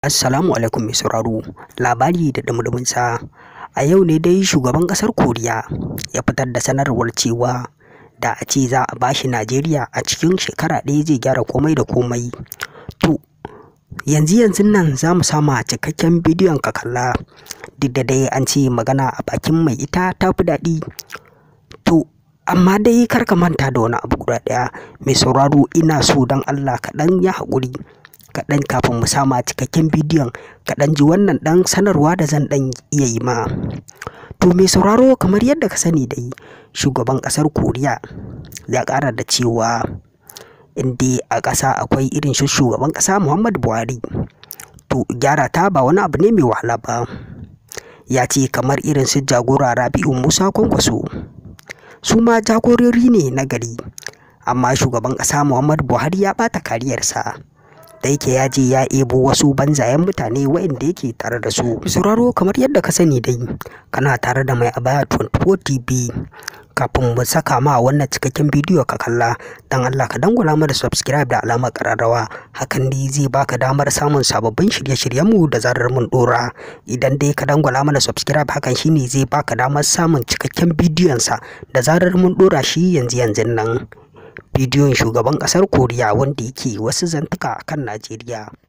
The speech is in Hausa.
Assalamu alaikum mai sauraro labari da sa a yau ne dai shugaban ƙasar Koriya ya fitar da sanarwar cewa da a ce za a bashi Najeriya a cikin shekara ɗaya zai gyara komai da komai to yanzu yanzun nan za mu sama cikakken bidiyon ka kalla duk da dai an ce magana a bakin mai ita ta fi daɗi to amma dai kar ka manta da wani abu guda ɗaya mai sauraro ina so don Allah kaɗan ya haƙuri kaɗan kafin mu sama cikakken bidiyon kaɗan ji wannan ɗan sanarwa da zan ɗan iya yi ma to mai sauraro kamar yadda ka sani dai shugaban ƙasar koriya ya ƙara da cewa inda a ƙasa akwai irin shi shugaban ƙasa muhammadu buhari to gyara ta ba wani abu ne mai wahala ba ya ce kamar irin su jagora rabi'u musa kwankwaso su ma jagorori ne na gari amma shugaban ƙasa muhammadu buhari ya ɓata kariyarsa da yake ya je ya ebo wasu banzayen mutane waɗanda yake tare da su sauraro kamar yadda ka sani dai kana tare da mai abaya 24 tv kafin mu saka ma wannan cikakken bidiyo ka kalla dan Allah ka dangula mana subscribe da alamar kararrawa hakan ne zai baka damar samun sababbin shirye-shiryen mu da zarar mun dora idan dai ka dangula mana subscribe hakan shine zai baka damar samun cikakken bidiyon sa da zarar mun dora shi yanzu yanzun nan bidiyon shugaban ƙasar koriya wanda yake wasu zantuka kan najeriya